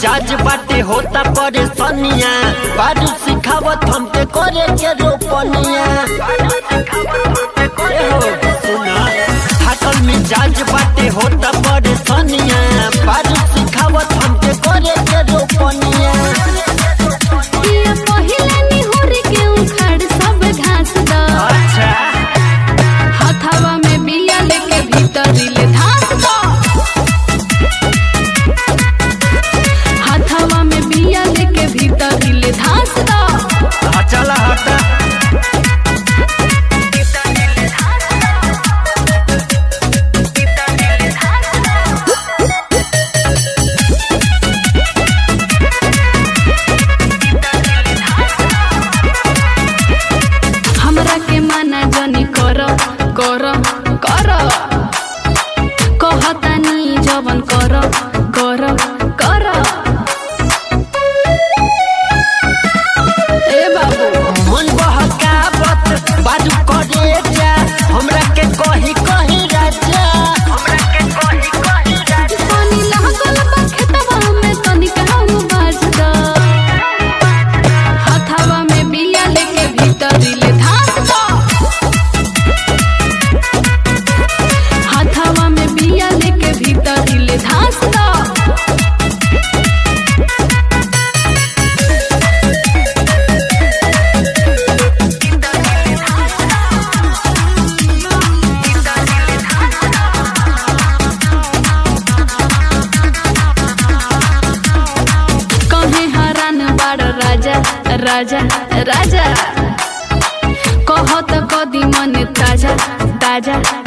मिजाज बाटे होता परेशानिया बारू सिखावत हमके करे के रोपनिया ए हो, सुना थाकल मिजाज बाटे होता परेशानिया बारू सिखावत हमके करे के रोपनिया पिया पहिला निहुर के उखाड़ सब घास द अच्छा हथवा में बिया लेके भीतरी ले धास द हथवा में बिया लेके भीतरी ले धास द हाँ, चला हटा हमरा के माना जनी कर कर कर कहतानी जवन कर कर कर ए बाबू मन बहकावत बाजू करे जा हमरा के कही कही राजा हमरा के कही कही राजा पानी लागल बा खेतवा में तनिका उ बाज द हथवा में बिया लेके भीतरी ले धास द हथवा में बिया लेके भीतरी ले धास द कहे हरान बाड़ राजा राजा राजा कहत कदी मन ताजा ताजा